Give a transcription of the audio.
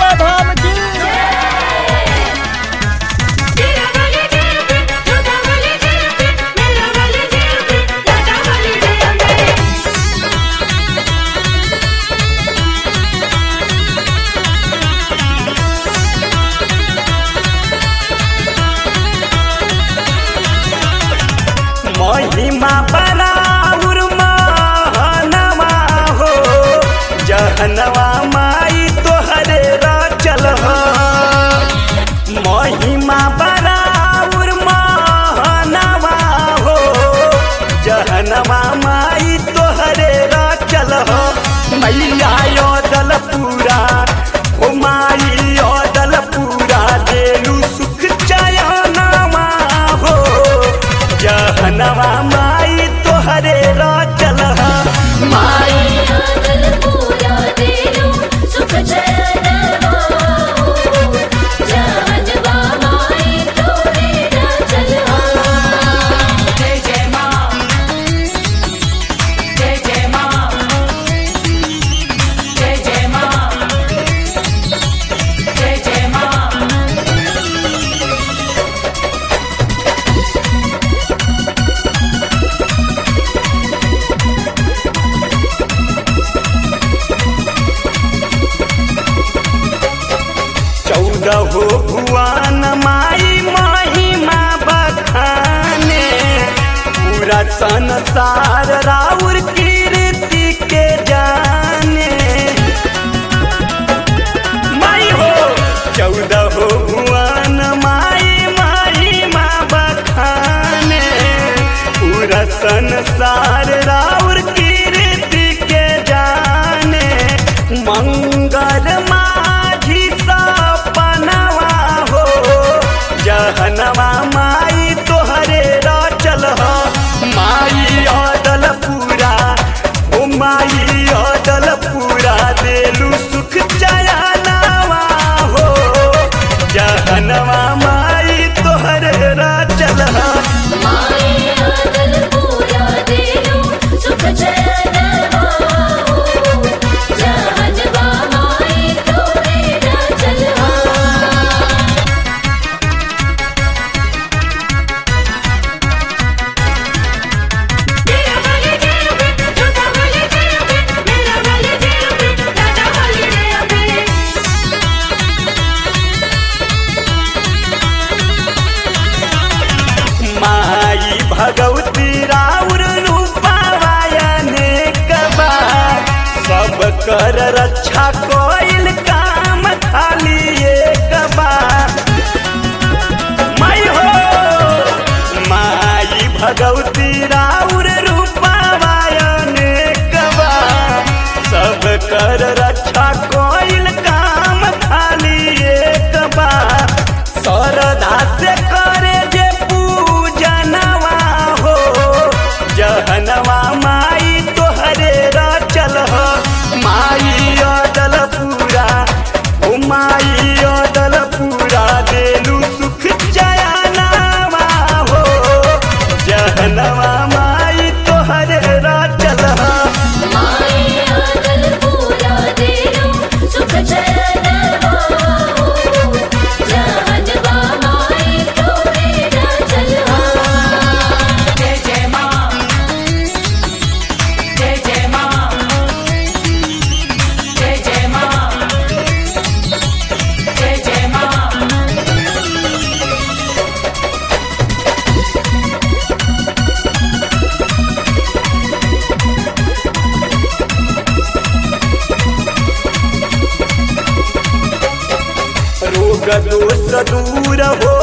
बाबा धाम की तेरा वाले जय पे छोटा वाले जय पे मेरा वाले जय पे लाडा वाले जय पे महिमा बराउर महनवा हो जहनवा माई तोहरे रचल हो महिमा बराउर महनवा हो जहनवा माई तोहरे रचल हो मैया योदल पूरा ओ माई योदल पूरा देलू सुख चयनवा हो जहनवा माई तोहरे रचल हो माई आदल पूरा देलो सुख चैन हो जानवा माई तोरे ना चल जय जय माँ जय जय माँ जय जय माँ जय जय माँ चौदह भुवन माई महिमा बखाने पूरा संसार राउर कीर्ति के जाने माई हो चौदह भुवन माई महिमा बखाने पूरा संसार राउर कीर्ति के जाने मंगल माझी सपनवा हो जहनवा माई तोहरे रचल हो माई अदल पूरा ओ माई अदल पूरा देलू सुख चयनवा हो जहनवा माई तोहरे रचल हो माई आदल पूरा देलो सुख चैन हो जानवा माई तोरे ना चल तेरा वाले जय पे छोटा वाले जय पे मेरा वाले जय पे लाडा वाले जय पे माई भगवती राउर रूपावायने कबा सब कर रक्षा कोइल काम खाली एक बार माई हो माई भगवती राउर रूपावायने कबा सब कर रक्षा कोइल काम खाली एक बार श्रद्धा से करे जे पूजनवा हो जहनवा माई तोहरे रचल हो माई अदल पूरा ओ माई अदल पूरा देलू सुख चयनवा हो जहनवा माई तोहरे रचल हो माई आदल पूरा देलो सुख चैन हो जानवा माई तोरे ना चल जय जय माँ जय जय माँ जय जय माँ जय जय माँ रोग दोष दूर हो